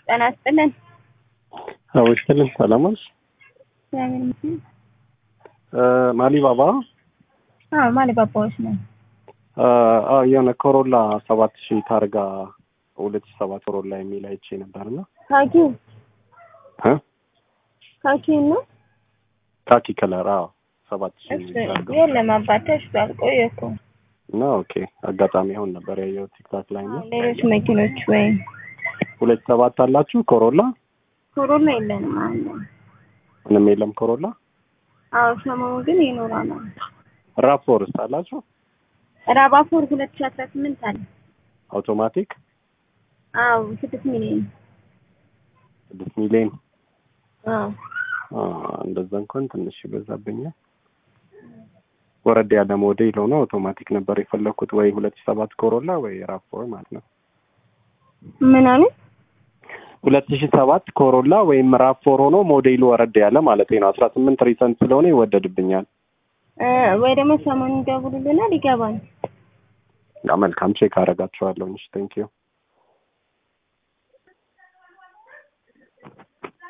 ጤና ይስጥልን። አዎ ይስጥልን። ሰላም ነሽ? እግዚአብሔር ይመስገን። ማሊ ባባ አዎ ማሊ ባባዎች ነው። አዎ የሆነ ኮሮላ ሰባት ሺህ ታርጋ ሁለት ሺህ ሰባት ኮሮላ የሚል አይቼ ነበርና ካኪ እ ካኪ ነው። ካኪ ከለር አዎ ሰባት ሺህ እሱ ታርጋ የለም አባት ተሽጧል። ቆየ እኮ እና ኦኬ አጋጣሚ አሁን ነበር ያየሁት ቲክታክ ላይ ነው። ሌሎች መኪኖች ወይም ሁለት ሰባት አላችሁ ኮሮላ? ኮሮና የለንም አለ። ምንም የለም ኮሮላ። አዎ ሰሞኑ ግን ይኖራል። ራፎርስ አላችሁ? ራባፎር ሁለት ሺህ አስራ ስምንት አለ። አውቶማቲክ አዎ ስድስት ሚሊዮን ስድስት ሚሊዮን አዎ አ፣ እንደዛ እንኳን ትንሽ ይበዛብኛል። ወረድ ያለ ሞዴል ሆኖ አውቶማቲክ ነበር የፈለኩት፣ ወይ ሁለት ሺህ ሰባት ኮሮላ ወይ ራፎር ማለት ነው። ምናምን ሁለት ሺህ ሰባት ኮሮላ ወይም ራፎር ሆኖ ሞዴሉ ወረድ ያለ ማለት ነው። አስራ ስምንት ሪሰንት ስለሆነ ይወደድብኛል። እ፣ ወይ ደግሞ ሰሞኑን ደውሉልናል ይገባል። ያ መልካም ቼክ አደርጋቸዋለሁ። እሺ ቴንኪዩ